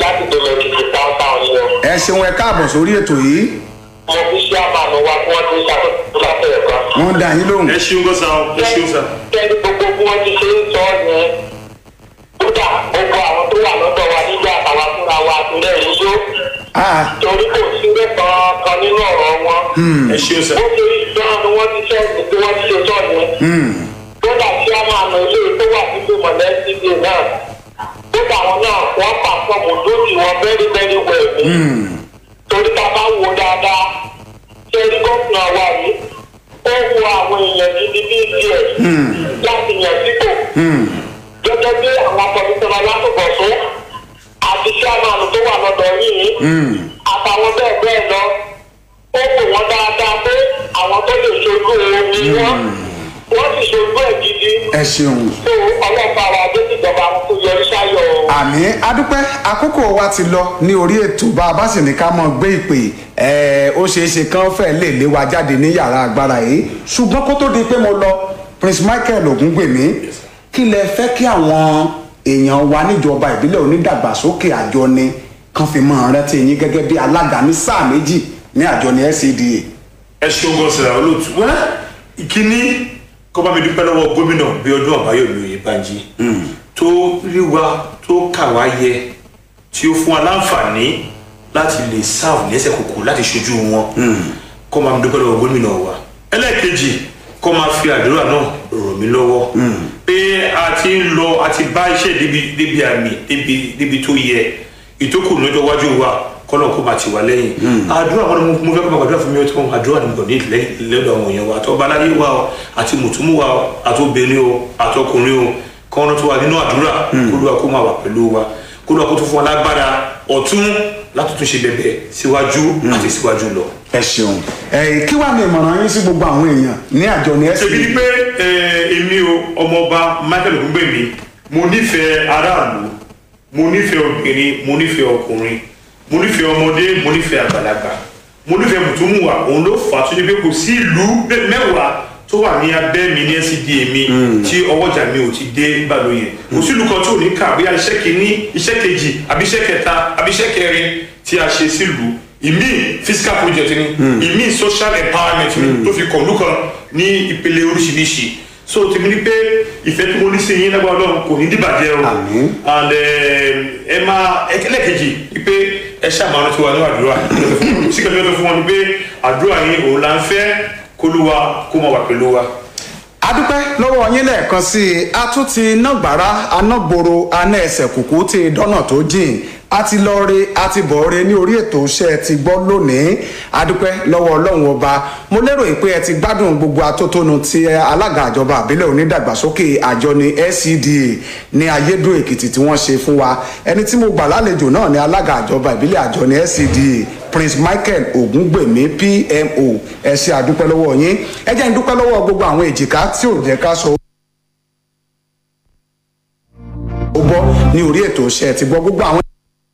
láti dènà ìdíje táwọn yìí o. ẹ ṣeun ẹ káàbọ̀ sórí ètò yìí mo fi ṣé àmàlù wa kí wọ́n ti ṣàkóso látẹ̀rẹ̀ kan. wọ́n dá yín lóhùn ẹ ṣeun gan sa o ẹ ṣeun sa. kẹ́ni gbogbo bí wọ́n ti ṣe ń sọ yẹn kódà gbogbo àwọn tó wà lọ́dọ̀ wa nígbà àtàwọn fúnra wa àtúndẹ̀ yìí yó Ah, torí kò sí lẹ́kọ̀ọ́ kan nínú ọ̀rọ̀ wọn. ẹ ṣeun sa. bó ṣe ìjọba ni wọ́n ti ṣe bí wọ́n ti ṣe sọ yẹn. hmm, kódà tí a máa nà ilé tó wà nínú mọ̀lẹ́sídì náà kódà àwọn náà wọ́n pàfọ́ọ̀mù lódì wọn very very well ni. hmm, torí ká bá wo dáadáa ṣe rí gómìnà wa yìí ó wo àwọn èèyàn gidi bíi tiẹ̀ láti yàn sípò hmm. gẹ́gẹ́ bí àwọn kọ̀míṣọ́nà látòbọ̀sún àti sẹ́mánù tó wà lọ́dọ̀ yìí àtàwọn bẹ́ẹ̀ bẹ́ẹ̀ lọ ó wò wọ́n dáadáa pé àwọn tó lè ṣojú òun ni wọ́n wọ́n sì ṣojú ẹ̀ gidi ẹ ṣeun tó ọlọ́pàá wa dé ìjọba tó yọrí sáyọ̀ o. àmì adúpẹ́ àkókò wa ti lọ ní orí ètò bá a bá sì ní ká mọ̀ gbé ìpè ẹ̀ ó ṣeé ṣe kán fẹ́ lè lé wa jáde ní yàrá agbára yìí ṣùgbọ́n kó tó di pé mo lọ prince michael ògúngbèmí kí lẹ fẹ́ kí àwọn èèyàn wa níjọba ìbílẹ̀ onídàgbàsókè àjọni kan fi mọ̀ rántí yín gẹ́gẹ́ bí alága ní sáà méjì ní àjọni scda. ẹ ṣeun gan sa olóòtú. wá ìkíní kọ́ bá mi dúpẹ́ lọ́wọ́ gómìnà bí ọdún àbáyọ̀mí oyèbánjí tó rí wa tó kà wá yẹ tí ó fún wa láǹfààní láti lè sáàbù lẹ́sẹ̀ kòkó láti ṣojú wọn kọ́ máa mi dúpẹ́ lọ́wọ́ gómìnà wa ẹlẹ́ẹ̀kejì kọ́ máa fi àdúrà náà ràn mí lọ́wọ́ pé a ti ń lọ a ti bá iṣẹ́ débi débi àmì débi débi tó yẹ ìtókù lọ́jọ́ iwájú wa kọ́nà kó máa ti wà lẹ́yìn àdúrà wọn ni mo fẹ́ kó máa gbàdúrà fún mi ọtí wọn àdúrà ni mo kàn ní lẹ́dọ̀ àwọn èèyàn wa àti ọba aláyé wa o àti mùtúmù wa o àti obìnrin o àti ọkùnrin o kọ́nà tó wà nínú àdúrà kólúwa kó máa wà pẹ̀lú wa kólúwa kó tó fún wa lágbára ọ̀tún láti tún ṣe bẹ̀bẹ̀ síwájú àti síwájú lọ. ẹ ṣeun ẹ kí wàá ní ìmọ̀ràn yín sí gbogbo àwọn èèyàn ní àjọni ṣèbí ni scda. pé ẹ, èmi o ọmọọba michael ogungbèmí mo nífẹ̀ẹ́ aráàlú mo nífẹ̀ẹ́ obìnrin mo nífẹ̀ẹ́ ọkùnrin mo nífẹ̀ẹ́ ọmọdé mo nífẹ̀ẹ́ àgbàlagbà mo nífẹ̀ẹ́ mùtúmùwà òun ló fà á tó ní pé kò sí ìlú bẹ́- mẹ́wàá tó wà ní abẹ́ mi ní scda mi tí ọwọ́jà mi ò ti dé gbàlóye kò sí ìlú kan tó ní kà bóyá iṣẹ́ kìíní iṣẹ́ kejì àbí iṣẹ́ kẹta àbí iṣẹ́ kẹrin tí a ṣe sílùú ìmí fiscal project ni ìmí social empowerment ni tó fi kọ̀ọ̀lù kan ní ìpele oríṣiríṣi so tèmi ni pé ìfẹ́ tí mo ní sí yín lágbára ọlọ́run kò ní dìbàjẹ́ o Àmín. and ẹ máa ẹlẹ́kejì pé ẹ ṣàmánú tí wà ní àdúrà síkẹ́ tó fún wọn ni pé àdúrà yín òun là ń fẹ́ kólúwa kó máa wà pẹ̀lú wa. adúpẹ́ lọ́wọ́ yín lẹ́ẹ̀kan sí i a tún ti nágbára anágboro aná ẹsẹ̀ kùkú ti dọ́nà tó jìn a ti lọ re a ti bọ̀ re ní orí ètò iṣẹ́ ti gbọ́ lónìí adúpẹ́ lọ́wọ́ ọlọ́run ọba mo lérò pé ẹ ti gbádùn gbogbo atótónu ti alága àjọba àbílẹ̀ onídàgbàsókè àjọni scda ní ayédùn èkìtì tí wọ́n ṣe fún wa ẹni tí mo gbà lálejò náà ní alága àjọba ìbílẹ̀ àjọni scda prince michael ogungbemi pmo ẹ ṣe àdúpẹ́ lọ́wọ́ yín ẹ jẹ́ ń dúpẹ́ lọ́wọ́ gbogbo àwọn èjìká tí ò jẹ́ ká sọ ó bọ́ ní orí ètò iṣẹ́ ti gbọ́ gbogbo àwọn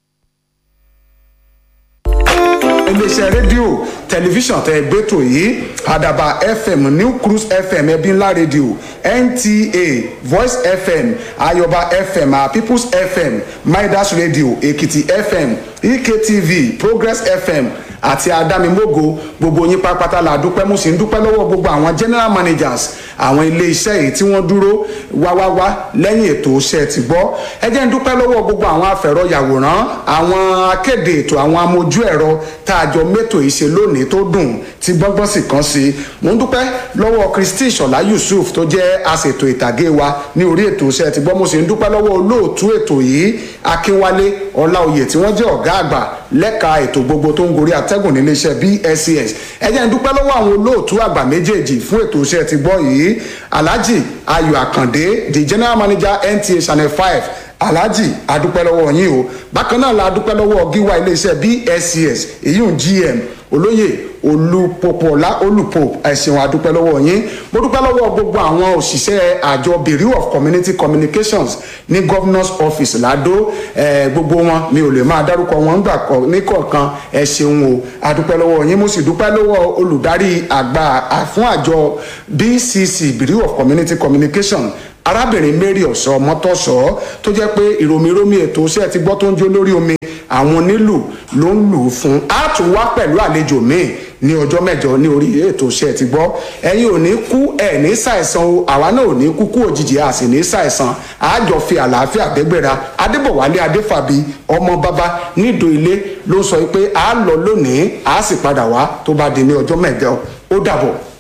iléeṣẹ́ rédíò tẹlifíṣàn tẹ gbẹ́tò yìí àdàbà fm new cruise fm ẹbí ńlá rédíò nta voice fm ayọba fm ah, peoples fm midas radio èkìtì fm ektv progress fm àti adámimógo gbogbo yín pápátá la dúpẹ́ mú sí ń dúpẹ́ lọ́wọ́ gbogbo àwọn general managers àwọn ilé iṣẹ́ yìí tí wọ́n dúró wáwáwá lẹ́yìn ètò iṣẹ́ ti gbọ́ ẹ jẹ́ ń dúpẹ́ lọ́wọ́ gbogbo àwọn afẹ̀rọ̀yàwòrán àwọn akéde ètò àwọn amójú ẹ̀rọ tá a jọ mẹ́tò yìí ṣe lónìí tó dùn tí gbọ́ngbọ́n sì kàn sí i mò ń dúpẹ́ lọ́wọ́ kristi ìṣọ̀lá yusuf tó jẹ́ aṣètò ìtàgé wa ní orí ètò iṣẹ́ ti gbọ́ mo sì ń dúpẹ́ lọ́wọ́ olóòtú ètò yìí akínwálé ọláòyè tí wọ́n jẹ́ ọ̀gá àgbà lẹ́ka ètò gbogbo tó ń gorí atẹ́gùn nílé iṣẹ́ bscs ẹ jẹ́ ń dúpẹ́ lọ́wọ́ àwọn olóòtú àgbà méjèèjì fún ètò iṣẹ́ ti gbọ́ yìí alhaji ayọ̀ àkàndé the general manager nta channel five alhaji adúpẹ́ lọ́wọ́ yín o bákan náà la adúpẹ́ lọ́wọ́ gíwá iléeṣẹ́ bscs èyí ń gm olóyè olùpọ̀pọ̀lá olùpọ̀ ẹ̀sìn adúpẹ́ lọ́wọ́ yín mo dúpẹ́ lọ́wọ́ gbogbo àwọn òṣìṣẹ́ àjọ bureau of community communications ní governors office lado eh, gbogbo wọn mi ò lè máa dárúkọ wọn gbà kọ ní kọ̀ọ̀kan ẹ ṣeun o adúpẹ́ lọ́wọ́ yín mo sì dúpẹ́ lọ́wọ́ olùdarí àgbà fún àjọ bcc bureau of community communication arábìnrin mary ọ̀sọ́ mọ́tọ́sọ́ tó jẹ́ pé ìròmìrómì ètò iṣẹ́ ti gbọ́ tó ń jó lórí omi àwọn nílù ló ń lù ú fún a tún wá pẹ̀lú àlejò míì ní ọjọ́ mẹ́jọ ní orí ètò iṣẹ́ ti gbọ́ ẹ̀yin ò ní kú ẹ̀ ní ṣàìsàn o àwa náà ò ní kú kú òjijì a sì ní ṣàìsàn àjọ fi àlàáfíà gbẹgbẹ́ra adébọ̀wálé adéfàbí ọmọ bàbá nídò ilé ló sọ pé a lọ lónìí a sì padà wá tó bá di ní ọjọ́ mẹ́jọ ó dàbọ̀.